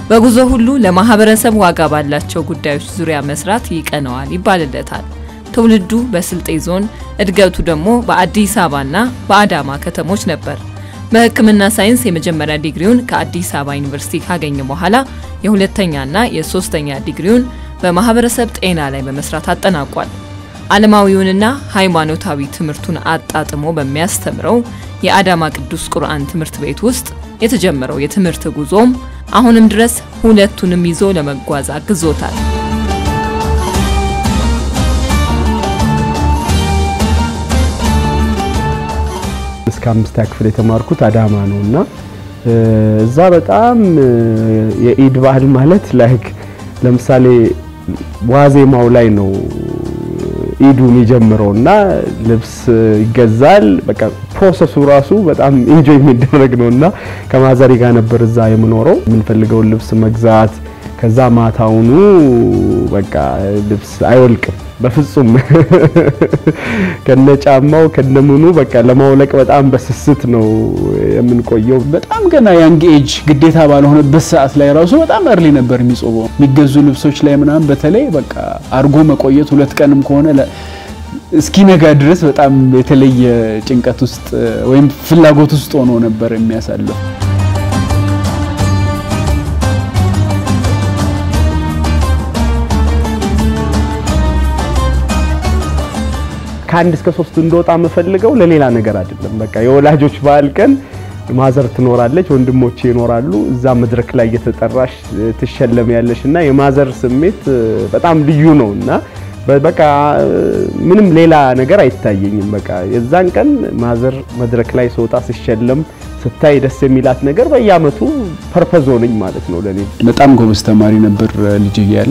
በጉዞ ሁሉ ለማህበረሰብ ዋጋ ባላቸው ጉዳዮች ዙሪያ መስራት ይቀነዋል ይባልለታል። ትውልዱ በስልጤ ዞን፣ እድገቱ ደግሞ በአዲስ አበባና በአዳማ ከተሞች ነበር። በሕክምና ሳይንስ የመጀመሪያ ዲግሪውን ከአዲስ አበባ ዩኒቨርሲቲ ካገኘ በኋላ የሁለተኛና የሶስተኛ ዲግሪውን በማህበረሰብ ጤና ላይ በመስራት አጠናቋል። ዓለማዊውንና ሃይማኖታዊ ትምህርቱን አጣጥሞ በሚያስተምረው የአዳማ ቅዱስ ቁርአን ትምህርት ቤት ውስጥ የተጀመረው የትምህርት ጉዞም አሁንም ድረስ ሁለቱንም ይዞ ለመጓዝ አግዞታል። እስከ አምስተኛ ክፍል የተማርኩት አዳማ ነው እና እዛ በጣም የኢድ ባህል ማለት ላይክ ለምሳሌ ዋዜማው ላይ ነው ኢዱ የሚጀምረው እና ልብስ ይገዛል። በቃ ፕሮሰሱ ራሱ በጣም ኢንጆይ የሚደረግ ነው እና ከማዘሪ ጋር ነበር እዛ የምኖረው የምንፈልገውን ልብስ መግዛት። ከዛ ማታውኑ በቃ ልብስ አይወልቅም በፍጹም ከነጫማው ከነምኑ በቃ ለማውለቅ በጣም በስስት ነው የምንቆየው። በጣም ገና ያንግ ኤጅ ግዴታ ባልሆነበት ሰዓት ላይ ራሱ በጣም እርሊ ነበር የሚጾመው። የሚገዙ ልብሶች ላይ ምናምን በተለይ በቃ አርጎ መቆየት ሁለት ቀንም ከሆነ እስኪነጋ ድረስ በጣም የተለየ ጭንቀት ውስጥ ወይም ፍላጎት ውስጥ ሆኖ ነበር የሚያሳልፍ። ከአንድ እስከ ሶስት እንደወጣ የምፈልገው ለሌላ ነገር አይደለም። በቃ የወላጆች በዓል ቀን ማዘር ትኖራለች፣ ወንድሞቼ ይኖራሉ። እዛ መድረክ ላይ እየተጠራሽ ትሸለም ያለሽ እና የማዘር ስሜት በጣም ልዩ ነው እና በቃ ምንም ሌላ ነገር አይታየኝም። በቃ የዛን ቀን ማዘር መድረክ ላይ ስወጣ ስሸለም ስታይ ደስ የሚላት ነገር በየአመቱ ፐርፐዝ ሆነኝ ማለት ነው ለኔ። በጣም ጎበዝ ተማሪ ነበር ልጅ እያለ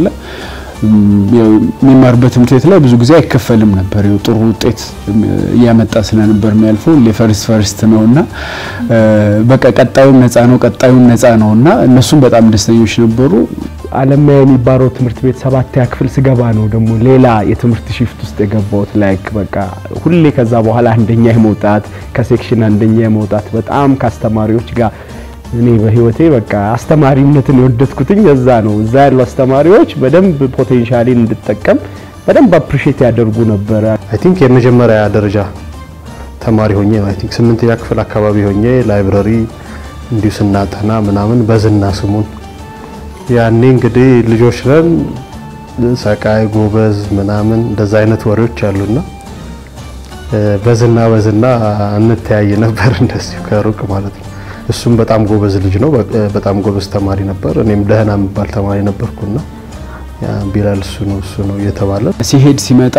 የሚማርበት ትምህርት ቤት ላይ ብዙ ጊዜ አይከፈልም ነበር። ያው ጥሩ ውጤት እያመጣ ስለነበር የሚያልፈው ለፈርስት ፈርስት ነውና በቃ ቀጣዩም ነፃ ነው ቀጣዩም ነፃ ነውና እነሱም በጣም ደስተኞች ነበሩ። አለማያ የሚባለው ትምህርት ቤት ሰባተኛ ክፍል ስገባ ነው ደግሞ ሌላ የትምህርት ሽፍት ውስጥ የገባሁት። ላይክ በቃ ሁሌ ከዛ በኋላ አንደኛ የመውጣት ከሴክሽን አንደኛ የመውጣት በጣም ከአስተማሪዎች ጋር እኔ በህይወቴ በቃ አስተማሪነትን የወደድኩትኝ እዛ ነው። እዛ ያሉ አስተማሪዎች በደንብ ፖቴንሻሊን እንድጠቀም በደንብ አፕሪሼት ያደርጉ ነበረ። አይ ቲንክ የመጀመሪያ ደረጃ ተማሪ ሆኜ ነው። አይ ቲንክ ስምንተኛ ክፍል አካባቢ ሆኜ ላይብረሪ እንዲሁ ስናጠና ምናምን በዝና ስሙን ያኔ እንግዲህ ልጆች ነን ሰቃይ ጎበዝ ምናምን እንደዛ አይነት ወሬዎች አሉና በዝና በዝና እንተያይ ነበር እንደዚሁ ከሩቅ ማለት ነው። እሱም በጣም ጎበዝ ልጅ ነው። በጣም ጎበዝ ተማሪ ነበር። እኔም ደህና የሚባል ተማሪ ነበርኩና ቢላል እሱ ነው እሱ ነው እየተባለ ሲሄድ ሲመጣ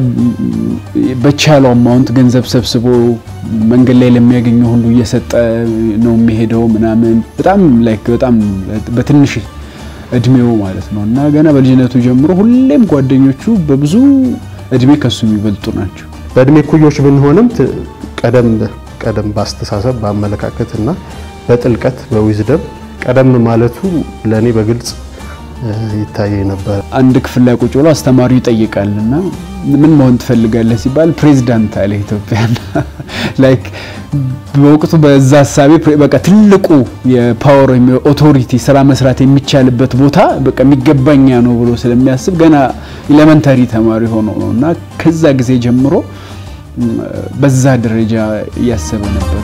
በቻለው አማውንት ገንዘብ ሰብስቦ መንገድ ላይ ለሚያገኘው ሁሉ እየሰጠ ነው የሚሄደው ምናምን በጣም ላይክ በጣም በትንሽ እድሜው ማለት ነው እና ገና በልጅነቱ ጀምሮ ሁሌም ጓደኞቹ በብዙ እድሜ ከሱ የሚበልጡ ናቸው። በእድሜ ኩዮች ብንሆንም ቀደም ቀደም በአስተሳሰብ በአመለካከት እና በጥልቀት በዊዝደም ቀደም ማለቱ ለእኔ በግልጽ ይታየኝ ነበር። አንድ ክፍል ላይ ቁጭ ብሎ አስተማሪው ይጠይቃል እና ምን መሆን ትፈልጋለህ ሲባል ፕሬዚዳንት አለ ኢትዮጵያና ላይክ በወቅቱ በዛ ሀሳቤ በቃ ትልቁ የፓወር ወይም የኦቶሪቲ ስራ መስራት የሚቻልበት ቦታ በቃ የሚገባኛ ነው ብሎ ስለሚያስብ ገና ኤሌመንታሪ ተማሪ ሆኖ ነው እና ከዛ ጊዜ ጀምሮ በዛ ደረጃ እያሰበ ነበር።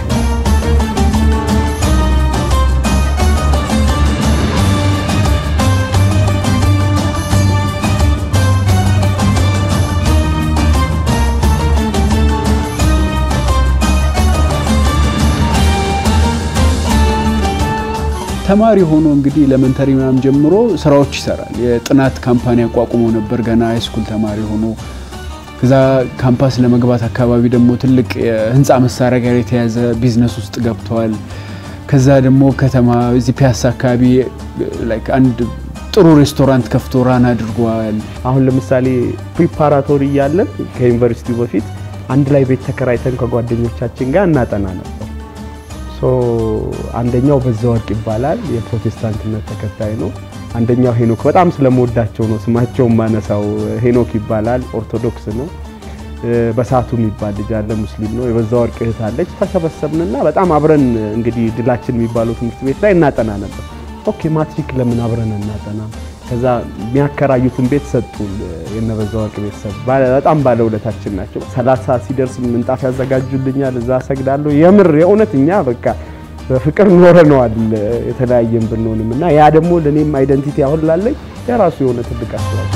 ተማሪ ሆኖ እንግዲህ ኤሌመንተሪ ምናምን ጀምሮ ስራዎች ይሰራል። የጥናት ካምፓኒ አቋቁሞ ነበር ገና ሃይስኩል ተማሪ ሆኖ ከዛ ካምፓስ ለመግባት አካባቢ ደግሞ ትልቅ የህንፃ መሳሪያ ጋር የተያዘ ቢዝነስ ውስጥ ገብተዋል። ከዛ ደግሞ ከተማ እዚህ ፒያሳ አካባቢ ላይክ አንድ ጥሩ ሬስቶራንት ከፍቶ ራን አድርጓል። አሁን ለምሳሌ ፕሪፓራቶሪ እያለን ከዩኒቨርሲቲው በፊት አንድ ላይ ቤት ተከራይተን ከጓደኞቻችን ጋር እናጠና ነበር። ሶ አንደኛው በዛወርቅ ይባላል፣ የፕሮቴስታንትነት ተከታይ ነው። አንደኛው ሄኖክ በጣም ስለምወዳቸው ነው ስማቸውን ማነሳው። ሄኖክ ይባላል፣ ኦርቶዶክስ ነው። በሳቱ የሚባል ልጅ አለ፣ ሙስሊም ነው። የበዛ ወርቅ እህት አለች። ተሰበሰብንና በጣም አብረን እንግዲህ ድላችን የሚባለው ትምህርት ቤት ላይ እናጠና ነበር። ኦኬ ማትሪክ ለምን አብረን እናጠናም? ከዛ የሚያከራዩትን ቤት ሰጡን። የነበዛ ወርቅ ቤተሰብ በጣም ባለውለታችን ናቸው። ሰላሳ ሲደርስ ምንጣፍ ያዘጋጁልኛል፣ እዛ ሰግዳለሁ። የምር የእውነት እኛ በቃ በፍቅር ኖረነዋል የተለያየን ብንሆንም እና ያ ደግሞ ለእኔም አይደንቲቲ አሁን ላለኝ የራሱ የሆነ ትልቅ አስተዋጽኦ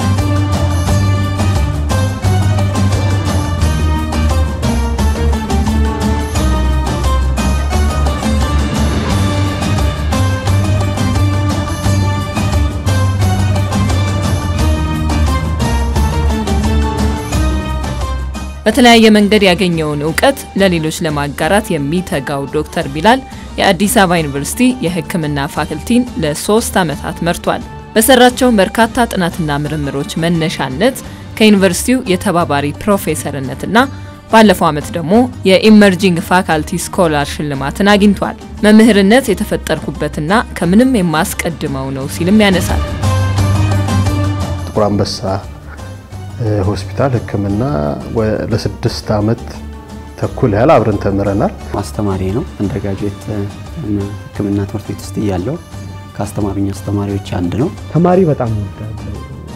በተለያየ መንገድ ያገኘውን እውቀት ለሌሎች ለማጋራት የሚተጋው ዶክተር ቢላል የአዲስ አበባ ዩኒቨርሲቲ የሕክምና ፋክልቲን ለሶስት ዓመታት መርቷል። በሰራቸው በርካታ ጥናትና ምርምሮች መነሻነት ከዩኒቨርሲቲው የተባባሪ ፕሮፌሰርነትና ባለፈው ዓመት ደግሞ የኢመርጂንግ ፋካልቲ ስኮላር ሽልማትን አግኝቷል። መምህርነት የተፈጠርኩበትና ከምንም የማስቀድመው ነው ሲልም ያነሳል። ጥቁር አንበሳ ሆስፒታል ሕክምና ለስድስት ዓመት ተኩል ያህል አብረን ተምረናል። አስተማሪ ነው። አንደርግራጁዌት ሕክምና ትምህርት ቤት ውስጥ እያለው ከአስተማሪኝ አስተማሪዎች አንድ ነው። ተማሪ በጣም እወዳለሁ።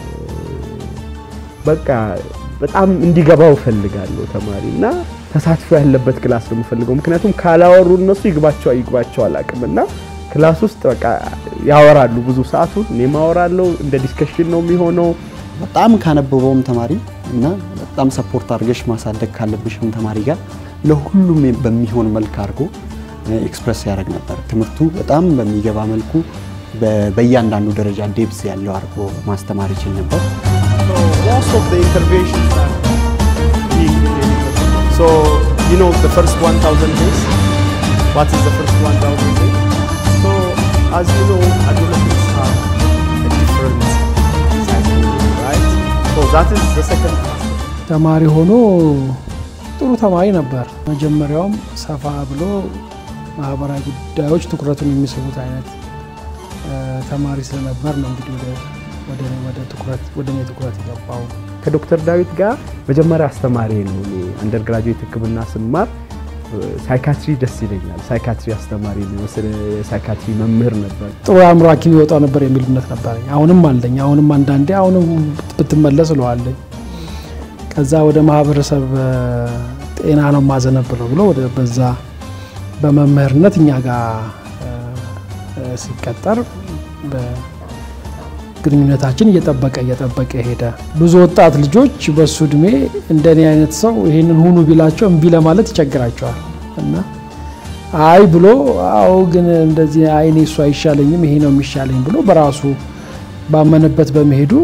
በቃ በጣም እንዲገባው እፈልጋለሁ ተማሪ እና ተሳትፎ ያለበት ክላስ ነው የምፈልገው። ምክንያቱም ካላወሩ እነሱ ይግባቸው አይግባቸው አላውቅም እና ክላስ ውስጥ በቃ ያወራሉ ብዙ ሰዓቱን እኔም አወራለሁ። እንደ ዲስከሽን ነው የሚሆነው። በጣም ካነበበውም ተማሪ እና በጣም ሰፖርት አድርገሽ ማሳደግ ካለብሽም ተማሪ ጋር ለሁሉም በሚሆን መልክ አድርጎ ኤክስፕረስ ያደርግ ነበር። ትምህርቱ በጣም በሚገባ መልኩ በእያንዳንዱ ደረጃ ዴፕስ ያለው አድርጎ ማስተማር ይችል ነበር። most of the interventions are being delivered. So, you know, the first 1000 days, what is the first 1000 days? So, as you know, adolescents have a different psychology, right? So, that is the second aspect. ተማሪ ሆኖ ጥሩ ተማሪ ነበር። መጀመሪያውም ሰፋ ብሎ ማህበራዊ ጉዳዮች ትኩረቱን የሚስቡት አይነት ተማሪ ስለነበር ነው እንግዲህ ወደ ወደ ወደ ትኩረት ወደ እኔ ትኩረት የገባው። ከዶክተር ዳዊት ጋር መጀመሪያ አስተማሪ ነው። እኔ አንደር ግራጁዌት ሕክምና ስማር ሳይካትሪ ደስ ይለኛል። ሳይካትሪ አስተማሪ ነው፣ ሳይካትሪ መምህር ነበር። ጥሩ የአእምሮ ሐኪም ይወጣው ነበር የሚል እምነት ነበረኝ። አሁንም አለኝ። አሁንም አንዳንዴ አሁንም ብትመለስ እለዋለኝ። ከዛ ወደ ማህበረሰብ ጤና ነው ማዘነብለው ብሎ ወደ በዛ በመምህርነት እኛ ጋር ሲቀጠር ግንኙነታችን እየጠበቀ እየጠበቀ ሄደ። ብዙ ወጣት ልጆች በሱ እድሜ እንደኔ አይነት ሰው ይህንን ሁኑ ቢላቸው እምቢ ለማለት ይቸግራቸዋል እና አይ ብሎ አዎ ግን እንደዚህ አይኔ እሱ አይሻለኝም ይሄ ነው የሚሻለኝ ብሎ በራሱ ባመነበት በመሄዱ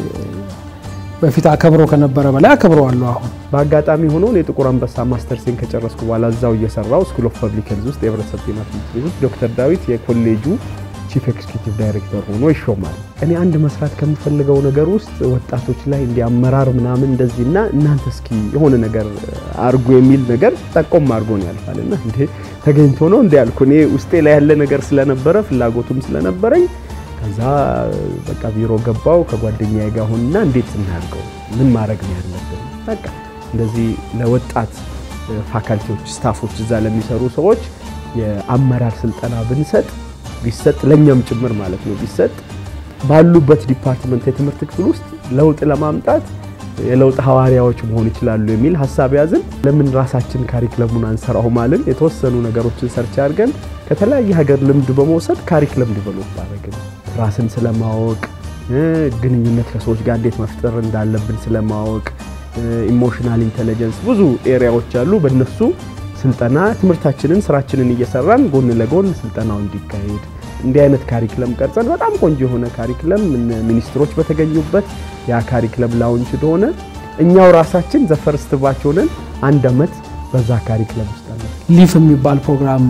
በፊት አከብሮ ከነበረ በላይ አከብረዋለሁ። አሁን በአጋጣሚ ሆኖ እኔ ጥቁር አንበሳ ማስተርሴን ከጨረስኩ በኋላ እዛው እየሰራው ስኩል ኦፍ ፐብሊክ ሄልዝ ውስጥ የህብረተሰብ ጤና ትምህርት ቤት ውስጥ ዶክተር ዳዊት የኮሌጁ ቺፍ ኤክስኪዩቲቭ ዳይሬክተር ሆኖ ይሾማል። እኔ አንድ መስራት ከምፈልገው ነገር ውስጥ ወጣቶች ላይ እንዲ አመራር ምናምን እንደዚህና እናንተ እስኪ የሆነ ነገር አርጎ የሚል ነገር ጠቆም አድርጎን ያልፋል እና እንዴ ተገኝቶ ነው እንዲ ያልኩ እኔ ውስጤ ላይ ያለ ነገር ስለነበረ ፍላጎቱም ስለነበረኝ ከዛ በቃ ቢሮ ገባው ከጓደኛዬ ጋር ሆንና እንዴት እናድርገው ምን ማድረግ ነው ያለብን በቃ እንደዚህ ለወጣት ፋካልቲዎች ስታፎች እዛ ለሚሰሩ ሰዎች የአመራር ስልጠና ብንሰጥ ቢሰጥ ለኛም ጭምር ማለት ነው ቢሰጥ ባሉበት ዲፓርትመንት የትምህርት ክፍል ውስጥ ለውጥ ለማምጣት የለውጥ ሐዋርያዎች መሆን ይችላሉ የሚል ሀሳብ ያዝን። ለምን ራሳችን ካሪክለሙን አንሰራው ማልን የተወሰኑ ነገሮችን ሰርች አድርገን ከተለያየ ሀገር ልምድ በመውሰድ ካሪክለም ዲቨሎፕ አደረግን። ራስን ስለማወቅ ግንኙነት ከሰዎች ጋር እንዴት መፍጠር እንዳለብን ስለማወቅ ኢሞሽናል ኢንቴሊጀንስ ብዙ ኤሪያዎች አሉ። በእነሱ ስልጠና ትምህርታችንን ስራችንን እየሰራን ጎን ለጎን ስልጠናው እንዲካሄድ እንዲህ አይነት ካሪክለም ቀርጸን በጣም ቆንጆ የሆነ ካሪክለም ሚኒስትሮች በተገኙበት ያ ካሪክለም ላውንች እንደሆነ እኛው ራሳችን ዘፈርስት ባች ሆነን አንድ አመት በዛ ካሪክለም ውስጥ አለ። ሊፍ የሚባል ፕሮግራም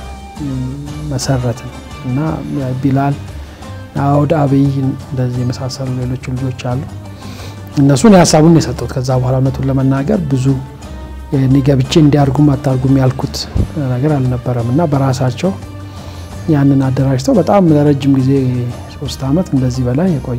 መሰረትን እና ቢላል አውድ አብይ እንደዚህ የመሳሰሉ ሌሎች ልጆች አሉ። እነሱን ሀሳቡን የሰጡት ከዛ በኋላ እውነቱን ለመናገር ብዙ እኔ ገብቼ እንዲያርጉም አታርጉም ያልኩት ነገር አልነበረም እና በራሳቸው ያንን አደራጅተው በጣም ለረጅም ጊዜ ሶስት አመት እንደዚህ በላይ የቆየ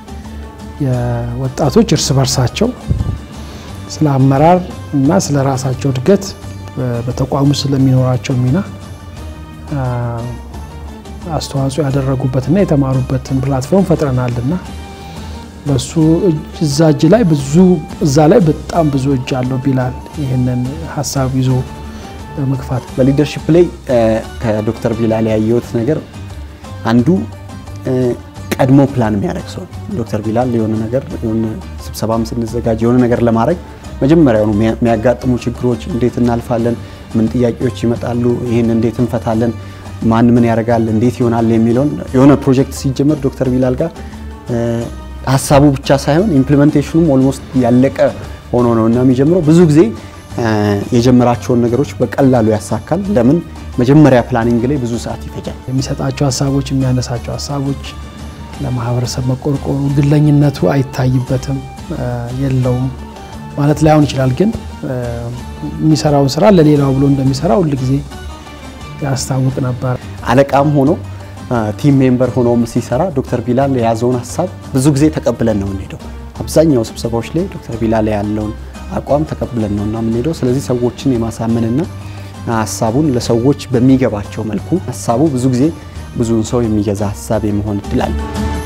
የወጣቶች እርስ በርሳቸው ስለ አመራር እና ስለ ራሳቸው እድገት በተቋሙ ስለሚኖራቸው ሚና አስተዋጽኦ ያደረጉበትና የተማሩበትን ፕላትፎርም ፈጥረናልና በሱ እዛ እጅ ላይ ብዙ እዛ ላይ በጣም ብዙ እጅ አለው ቢላል ይህንን ሀሳብ ይዞ በመግፋት በሊደርሽፕ ላይ ከዶክተር ቢላል ያየሁት ነገር አንዱ ቀድሞ ፕላን የሚያደርግ ሰው ዶክተር ቢላል የሆነ ነገር የሆነ ስብሰባም ስንዘጋጅ የሆነ ነገር ለማድረግ መጀመሪያውኑ የሚያጋጥሙ ችግሮች እንዴት እናልፋለን፣ ምን ጥያቄዎች ይመጣሉ፣ ይህን እንዴት እንፈታለን፣ ማን ምን ያደርጋል፣ እንዴት ይሆናል የሚለውን የሆነ ፕሮጀክት ሲጀመር ዶክተር ቢላል ጋር ሀሳቡ ብቻ ሳይሆን ኢምፕሊሜንቴሽኑም ኦልሞስት ያለቀ ሆኖ ነው እና የሚጀምረው ብዙ ጊዜ የጀመራቸውን ነገሮች በቀላሉ ያሳካል። ለምን መጀመሪያ ፕላኒንግ ላይ ብዙ ሰዓት ይፈጃል። የሚሰጣቸው ሀሳቦች የሚያነሳቸው ሀሳቦች ለማህበረሰብ መቆርቆሩ ግለኝነቱ አይታይበትም፣ የለውም ማለት ላይሆን ይችላል። ግን የሚሰራውን ስራ ለሌላው ብሎ እንደሚሰራ ሁል ጊዜ ያስታውቅ ነበር። አለቃም ሆኖ ቲም ሜምበር ሆኖም ሲሰራ ዶክተር ቢላል የያዘውን ሀሳብ ብዙ ጊዜ ተቀብለን ነው የምንሄደው። አብዛኛው ስብሰባዎች ላይ ዶክተር ቢላል ያለውን አቋም ተቀብለን ነው እና የምንሄደው። ስለዚህ ሰዎችን የማሳመንና ሀሳቡን ለሰዎች በሚገባቸው መልኩ ሀሳቡ ብዙ ጊዜ ብዙውን ሰው የሚገዛ ሀሳብ የመሆን እድል አለ።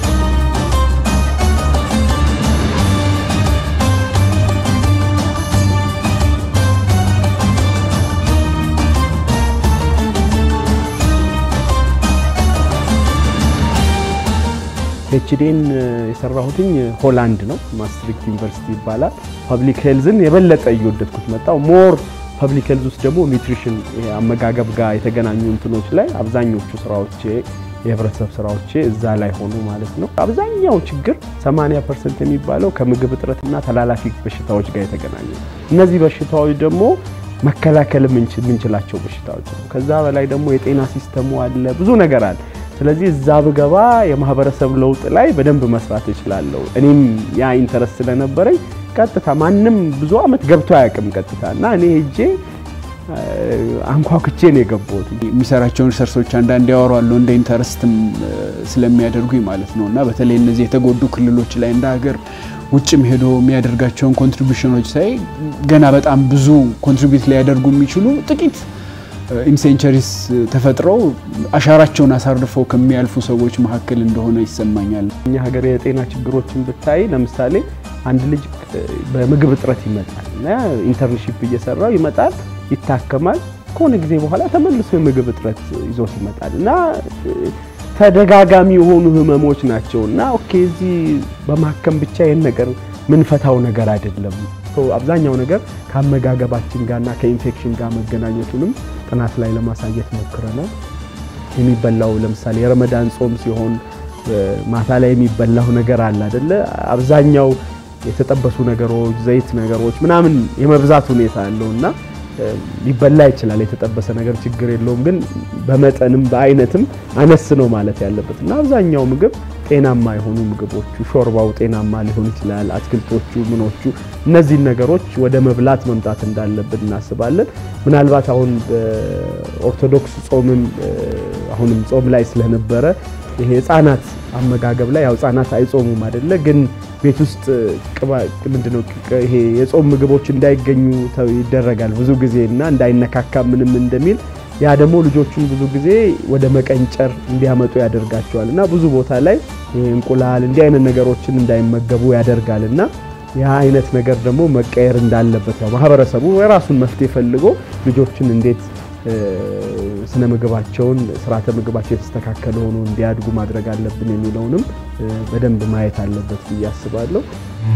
ፒኤችዲን የሰራሁትኝ ሆላንድ ነው። ማስትሪክት ዩኒቨርሲቲ ይባላል። ፐብሊክ ሄልዝን የበለጠ እየወደድኩት መጣው። ሞር ፐብሊክ ሄልዝ ውስጥ ደግሞ ኒውትሪሽን አመጋገብ ጋር የተገናኙ እንትኖች ላይ አብዛኞቹ ስራዎቼ የህብረተሰብ ስራዎቼ እዛ ላይ ሆኑ ማለት ነው። አብዛኛው ችግር 80 ፐርሰንት የሚባለው ከምግብ እጥረትና ተላላፊ በሽታዎች ጋር የተገናኙ እነዚህ በሽታዎች ደግሞ መከላከል የምንችላቸው በሽታዎች ነው። ከዛ በላይ ደግሞ የጤና ሲስተሙ አለ፣ ብዙ ነገር አለ። ስለዚህ እዛ ብገባ የማህበረሰብ ለውጥ ላይ በደንብ መስራት እችላለሁ። እኔም ያ ኢንተረስት ስለነበረኝ ቀጥታ ማንም ብዙ አመት ገብቶ አያውቅም ቀጥታ እና እኔ ሄጄ አንኳኩቼ ነው የገባሁት። የሚሰራቸውን ሪሰርሶች አንዳንድ ያወራሉ እንደ ኢንተረስትም ስለሚያደርጉኝ ማለት ነው እና በተለይ እነዚህ የተጎዱ ክልሎች ላይ እንደ ሀገር ውጭም ሄዶ የሚያደርጋቸውን ኮንትሪቢሽኖች ሳይ ገና በጣም ብዙ ኮንትሪቢዩት ሊያደርጉ የሚችሉ ጥቂት ኢንሴንቸሪስ ተፈጥረው አሻራቸውን አሳርፈው ከሚያልፉ ሰዎች መካከል እንደሆነ ይሰማኛል። እኛ ሀገር የጤና ችግሮችን ብታይ ለምሳሌ አንድ ልጅ በምግብ እጥረት ይመጣል እና ኢንተርንሺፕ እየሰራው ይመጣል፣ ይታከማል። ከሆነ ጊዜ በኋላ ተመልሶ የምግብ እጥረት ይዞት ይመጣል እና ተደጋጋሚ የሆኑ ህመሞች ናቸው እና ኦኬ እዚህ በማከም ብቻ ይህን ነገር ምንፈታው ነገር አይደለም። አብዛኛው ነገር ከአመጋገባችን ጋርና ከኢንፌክሽን ጋር መገናኘቱንም ጥናት ላይ ለማሳየት ሞክረናል። የሚበላው ለምሳሌ የረመዳን ጾም ሲሆን ማታ ላይ የሚበላው ነገር አለ አይደለ? አብዛኛው የተጠበሱ ነገሮች፣ ዘይት ነገሮች ምናምን የመብዛት ሁኔታ አለው እና ሊበላ ይችላል። የተጠበሰ ነገር ችግር የለውም፣ ግን በመጠንም በአይነትም አነስ ነው ማለት ያለበት እና አብዛኛው ምግብ ጤናማ የሆኑ ምግቦቹ ሾርባው ጤናማ ሊሆን ይችላል። አትክልቶቹ ምኖቹ እነዚህን ነገሮች ወደ መብላት መምጣት እንዳለብን እናስባለን። ምናልባት አሁን በኦርቶዶክስ ጾምም አሁንም ጾም ላይ ስለነበረ ይሄ ህጻናት አመጋገብ ላይ ያው ህጻናት አይጾሙም አይደለ? ግን ቤት ውስጥ ምንድነው ይሄ የጾም ምግቦች እንዳይገኙ ይደረጋል ብዙ ጊዜ እና እንዳይነካካ ምንም እንደሚል ያ ደግሞ ልጆቹን ብዙ ጊዜ ወደ መቀንጨር እንዲያመጡ ያደርጋቸዋል እና ብዙ ቦታ ላይ እንቁላል እንዲህ አይነት ነገሮችን እንዳይመገቡ ያደርጋል እና ያ አይነት ነገር ደግሞ መቀየር እንዳለበት ያው ማህበረሰቡ የራሱን መፍትሄ ፈልጎ ልጆችን እንዴት ስነ ምግባቸውን ስርዓተ ምግባቸው የተስተካከለ ሆኖ እንዲያድጉ ማድረግ አለብን የሚለውንም በደንብ ማየት አለበት ብዬ አስባለሁ።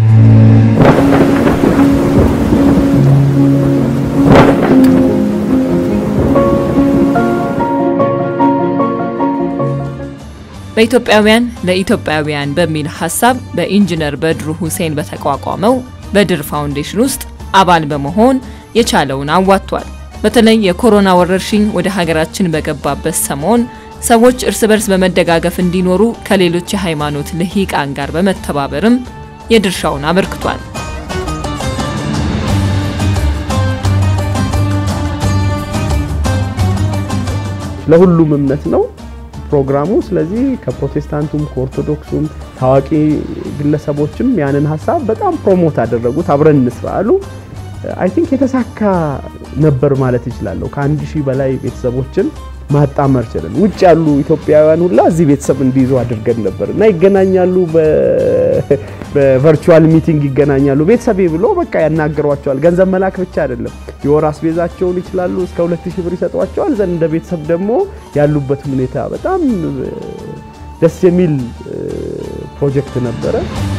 በኢትዮጵያውያን ለኢትዮጵያውያን በሚል ሀሳብ በኢንጂነር በድሩ ሁሴን በተቋቋመው በድር ፋውንዴሽን ውስጥ አባል በመሆን የቻለውን አዋጥቷል። በተለይ የኮሮና ወረርሽኝ ወደ ሀገራችን በገባበት ሰሞን ሰዎች እርስ በርስ በመደጋገፍ እንዲኖሩ ከሌሎች የሃይማኖት ልሂቃን ጋር በመተባበርም የድርሻውን አበርክቷል። ለሁሉም እምነት ነው ፕሮግራሙ። ስለዚህ ከፕሮቴስታንቱም ከኦርቶዶክሱም ታዋቂ ግለሰቦችም ያንን ሀሳብ በጣም ፕሮሞት አደረጉት። አብረን እንስራ አሉ። አይ ቲንክ የተሳካ ነበር ማለት ይችላለሁ። ከአንድ ሺህ በላይ ቤተሰቦችን ማጣመር ችለን ውጭ ያሉ ኢትዮጵያውያን ሁላ እዚህ ቤተሰብ እንዲይዙ አድርገን ነበር እና ይገናኛሉ፣ በቨርቹዋል ሚቲንግ ይገናኛሉ። ቤተሰቤ ብሎ በቃ ያናገሯቸዋል። ገንዘብ መላክ ብቻ አይደለም፣ የወር አስቤዛቸውን ይችላሉ፣ እስከ 2000 ብር ይሰጧቸዋል። ዘንድ እንደ ቤተሰብ ደግሞ ያሉበት ሁኔታ በጣም ደስ የሚል ፕሮጀክት ነበረ።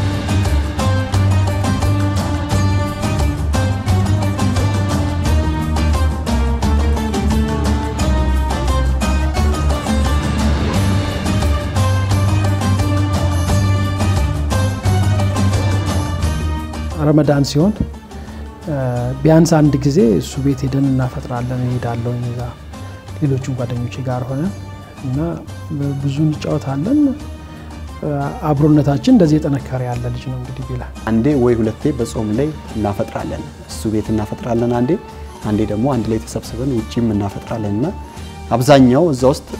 ረመዳን ሲሆን ቢያንስ አንድ ጊዜ እሱ ቤት ሄደን እናፈጥራለን። እሄዳለሁ እዛ ሌሎቹም ጓደኞቼ ጋር ሆነን እና ብዙ እንጫወታለን። አብሮነታችን እንደዚህ የጠነከረ ያለ ልጅ ነው። እንግዲህ ቢላ አንዴ ወይ ሁለቴ በጾም ላይ እናፈጥራለን። እሱ ቤት እናፈጥራለን አንዴ አንዴ ደግሞ አንድ ላይ ተሰብስበን ውጪም እናፈጥራለን እና አብዛኛው እዛ ውስጥ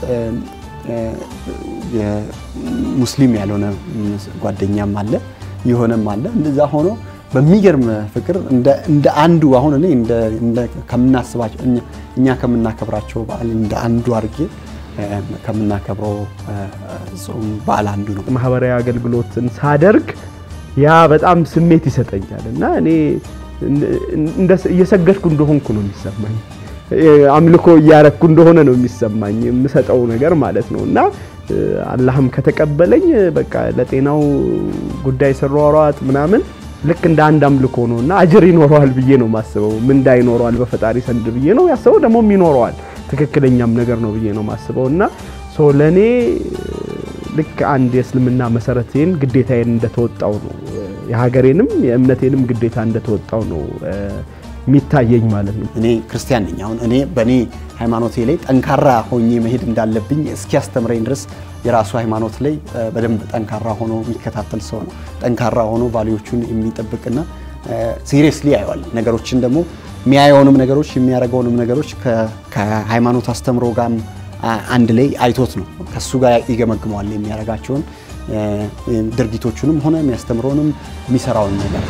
ሙስሊም ያልሆነ ጓደኛም አለ የሆነም አለ። እንደዛ ሆኖ በሚገርም ፍቅር እንደ አንዱ አሁን እኔ ከምናስባቸው እኛ ከምናከብራቸው በዓል እንደ አንዱ አድርጌ ከምናከብረው ጾም በዓል አንዱ ነው። ማህበራዊ አገልግሎትን ሳደርግ ያ በጣም ስሜት ይሰጠኛል እና እኔ እየሰገድኩ እንደሆንኩ ነው የሚሰማኝ። አምልኮ እያረኩ እንደሆነ ነው የሚሰማኝ የምሰጠው ነገር ማለት ነው እና አላህም ከተቀበለኝ በቃ ለጤናው ጉዳይ ስሯሯጥ ምናምን ልክ እንደ አንድ አምልኮ ነው እና አጅር ይኖረዋል ብዬ ነው ማስበው። ምንዳ ይኖረዋል በፈጣሪ ዘንድ ብዬ ነው ያስበው። ደግሞም ይኖረዋል ትክክለኛም ነገር ነው ብዬ ነው ማስበው እና ሶ ለእኔ ልክ አንድ የእስልምና መሰረቴን ግዴታዬን እንደተወጣው ነው የሀገሬንም የእምነቴንም ግዴታ እንደተወጣው ነው የሚታየኝ ማለት ነው። እኔ ክርስቲያን ነኝ። አሁን እኔ በእኔ ሃይማኖቴ ላይ ጠንካራ ሆኜ መሄድ እንዳለብኝ እስኪያስተምረኝ ድረስ የራሱ ሃይማኖት ላይ በደንብ ጠንካራ ሆኖ የሚከታተል ሰው ነው። ጠንካራ ሆኖ ቫሊዎቹን የሚጠብቅና ሲሪየስሊ ያየዋል። ነገሮችን ደግሞ የሚያየውንም ነገሮች የሚያደርገውንም ነገሮች ከሃይማኖት አስተምሮ ጋር አንድ ላይ አይቶት ነው ከሱ ጋር ይገመግመዋል። የሚያደርጋቸውን ድርጊቶቹንም ሆነ የሚያስተምረውንም የሚሰራውን ነገር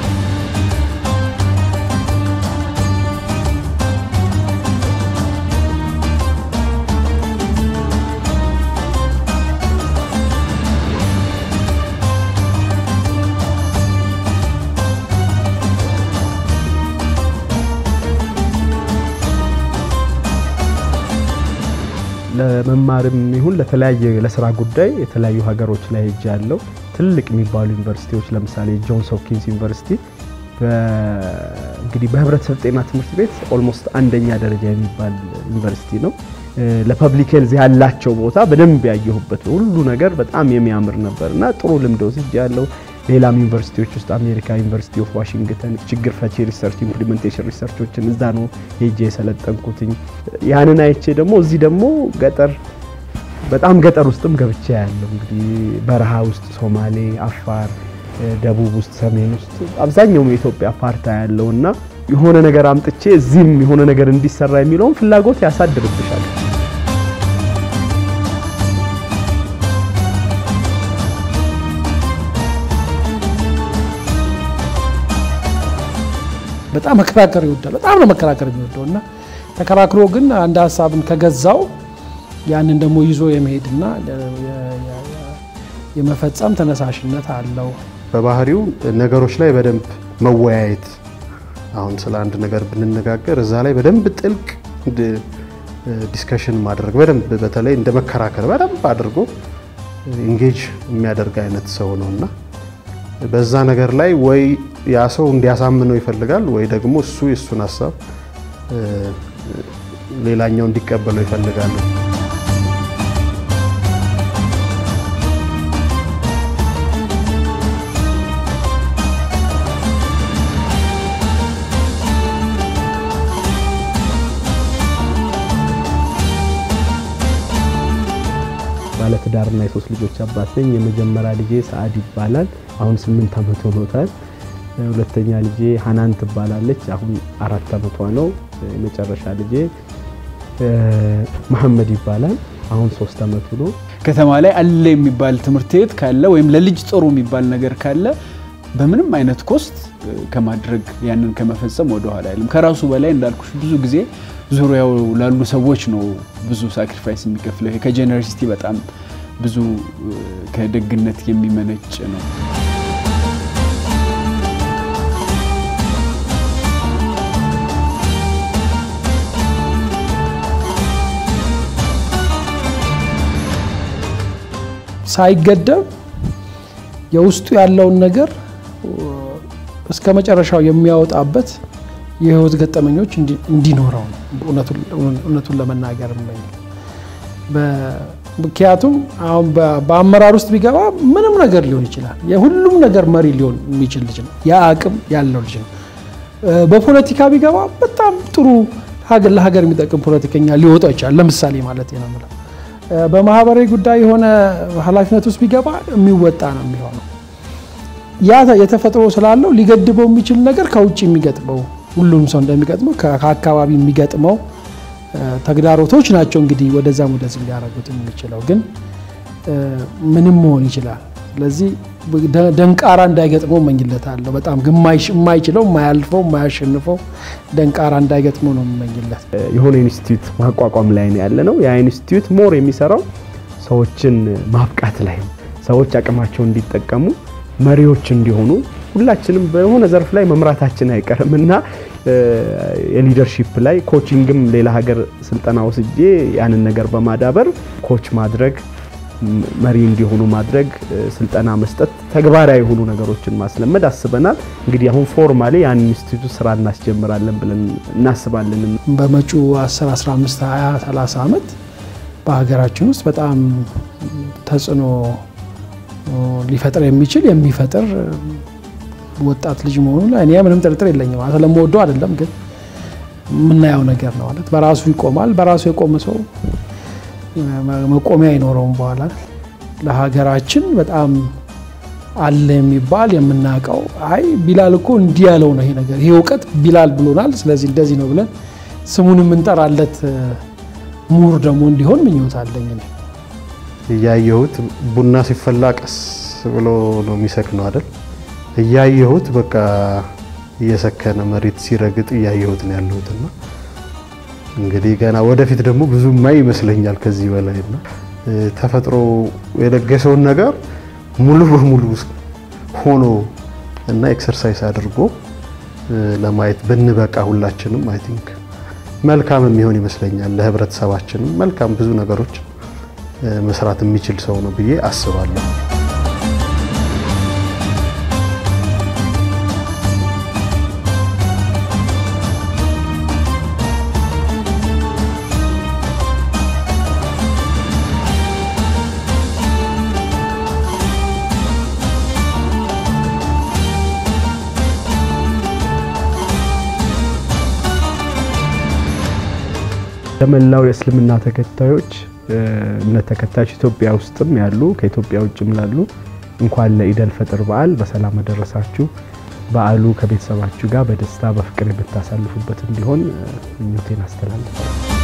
ለመማርም ይሁን ለተለያየ ለስራ ጉዳይ የተለያዩ ሀገሮች ላይ ሄጄ ያለው ትልቅ የሚባሉ ዩኒቨርሲቲዎች ለምሳሌ ጆንስ ሆፕኪንስ ዩኒቨርሲቲ እንግዲህ በህብረተሰብ ጤና ትምህርት ቤት ኦልሞስት አንደኛ ደረጃ የሚባል ዩኒቨርሲቲ ነው። ለፐብሊክ ሄልዝ ያላቸው ቦታ በደንብ ያየሁበት ሁሉ ነገር በጣም የሚያምር ነበር እና ጥሩ ልምድ ወስጄ ያለው ሌላም ዩኒቨርሲቲዎች ውስጥ አሜሪካ ዩኒቨርሲቲ ኦፍ ዋሽንግተን ችግር ፈቺ ሪሰርች ኢምፕሊሜንቴሽን ሪሰርቾችን እዛ ነው ሄጄ የሰለጠንኩትኝ። ያንን አይቼ ደግሞ እዚህ ደግሞ ገጠር በጣም ገጠር ውስጥም ገብቼ ያለው እንግዲህ በረሃ ውስጥ ሶማሌ፣ አፋር፣ ደቡብ ውስጥ ሰሜን ውስጥ አብዛኛውም የኢትዮጵያ ፓርታ ያለው እና የሆነ ነገር አምጥቼ እዚህም የሆነ ነገር እንዲሰራ የሚለውን ፍላጎት ያሳድርብሻል። በጣም መከራከር ይወዳል። በጣም ነው መከራከር የሚወደው እና ተከራክሮ ግን አንድ ሀሳብን ከገዛው ያንን ደግሞ ይዞ የመሄድና የመፈጸም ተነሳሽነት አለው። በባህሪው ነገሮች ላይ በደንብ መወያየት አሁን ስለ አንድ ነገር ብንነጋገር እዛ ላይ በደንብ ጥልቅ ዲስከሽን ማድረግ በደንብ በተለይ እንደ መከራከር በደንብ አድርጎ ኢንጌጅ የሚያደርግ አይነት ሰው ነው እና በዛ ነገር ላይ ወይ ያ ሰው እንዲያሳምነው ይፈልጋል ወይ ደግሞ እሱ የእሱን ሀሳብ ሌላኛው እንዲቀበለው ይፈልጋል። ባለትዳርና የሶስት ልጆች አባት ነኝ። የመጀመሪያ ልጄ ሰዓድ ይባላል። አሁን ስምንት ዓመት ሆኖታል። ሁለተኛ ልጄ ሀናን ትባላለች። አሁን አራት ዓመቷ ነው። የመጨረሻ ልጄ መሐመድ ይባላል። አሁን ሶስት ዓመቱ ነው። ከተማ ላይ አለ የሚባል ትምህርት ቤት ካለ ወይም ለልጅ ጥሩ የሚባል ነገር ካለ በምንም አይነት ኮስት ከማድረግ ያንን ከመፈጸም ወደ ኋላ አይልም። ከራሱ በላይ እንዳልኩሽ ብዙ ጊዜ ዙሪያው ላሉ ሰዎች ነው ብዙ ሳክሪፋይስ የሚከፍለው። ይሄ ከጀነሮሲቲ በጣም ብዙ ከደግነት የሚመነጭ ነው። ሳይገደብ የውስጡ ያለውን ነገር እስከ መጨረሻው የሚያወጣበት የህይወት ገጠመኞች እንዲኖረው ነው እውነቱን ለመናገር እመኝ። ምክንያቱም አሁን በአመራር ውስጥ ቢገባ ምንም ነገር ሊሆን ይችላል። የሁሉም ነገር መሪ ሊሆን የሚችል ልጅ ነው። ያ አቅም ያለው ልጅ ነው። በፖለቲካ ቢገባ በጣም ጥሩ ለሀገር የሚጠቅም ፖለቲከኛ ሊወጣው ይችላል። ለምሳሌ ማለት ነው የምለው በማህበራዊ ጉዳይ የሆነ ኃላፊነት ውስጥ ቢገባ የሚወጣ ነው የሚሆነው። ያ የተፈጥሮ ስላለው ሊገድበው የሚችል ነገር ከውጭ የሚገጥመው ሁሉም ሰው እንደሚገጥመው ከአካባቢ የሚገጥመው ተግዳሮቶች ናቸው እንግዲህ ወደዛም ወደዚህ ሊያደርጉት የሚችለው ግን ምንም መሆን ይችላል። ስለዚህ ደንቃራ እንዳይገጥመው እመኝለታለሁ። በጣም የማይችለው የማያልፈው የማያሸንፈው ደንቃራ እንዳይገጥመው ነው የምመኝለት። የሆነ ኢንስቲትዩት ማቋቋም ላይ ነው ያለ ነው። ያ ኢንስቲትዩት ሞር የሚሰራው ሰዎችን ማብቃት ላይ ነው። ሰዎች አቅማቸውን እንዲጠቀሙ መሪዎች እንዲሆኑ ሁላችንም በሆነ ዘርፍ ላይ መምራታችን አይቀርም እና የሊደርሺፕ ላይ ኮቺንግም ሌላ ሀገር ስልጠና ወስጄ ያንን ነገር በማዳበር ኮች ማድረግ መሪ እንዲሆኑ ማድረግ ስልጠና መስጠት ተግባራዊ የሆኑ ነገሮችን ማስለመድ አስበናል። እንግዲህ አሁን ፎርማሊ ያን ኢንስቲትዩት ስራ እናስጀምራለን ብለን እናስባለን። በመጪው 10፣ 15፣ 20፣ 30 ዓመት በሀገራችን ውስጥ በጣም ተጽዕኖ ሊፈጥር የሚችል የሚፈጥር ወጣት ልጅ መሆኑ ላይ እኔ ምንም ጥርጥር የለኝም። ስለምወደው አይደለም ግን የምናየው ነገር ነው ማለት በራሱ ይቆማል። በራሱ የቆመ ሰው መቆሚያ አይኖረውም። በኋላ ለሀገራችን በጣም አለ የሚባል የምናውቀው አይ ቢላል እኮ እንዲህ ያለው ነው ይሄ ነገር ይሄ እውቀት ቢላል ብሎናል፣ ስለዚህ እንደዚህ ነው ብለን ስሙን የምንጠራለት ምሁር ደግሞ እንዲሆን ምኞት አለኝ። እያየሁት ቡና ሲፈላ ቀስ ብሎ ነው የሚሰክነው አይደል? እያየሁት በቃ እየሰከነ መሬት ሲረግጥ እያየሁት ነው ያለሁትና እንግዲህ ገና ወደፊት ደግሞ ብዙ ማይ ይመስለኛል ከዚህ በላይ እና ተፈጥሮ የለገሰውን ነገር ሙሉ በሙሉ ሆኖ እና ኤክሰርሳይዝ አድርጎ ለማየት ብንበቃ ሁላችንም አይ ቲንክ መልካም የሚሆን ይመስለኛል። ለህብረተሰባችንም መልካም ብዙ ነገሮች መስራት የሚችል ሰው ነው ብዬ አስባለሁ። ለመላው የእስልምና ተከታዮች እምነት ተከታዮች ኢትዮጵያ ውስጥም ያሉ ከኢትዮጵያ ውጭም ላሉ እንኳን ለኢደል ፈጥር በዓል በሰላም አደረሳችሁ። በዓሉ ከቤተሰባችሁ ጋር በደስታ በፍቅር የምታሳልፉበት እንዲሆን ምኞቴን አስተላልፋለሁ።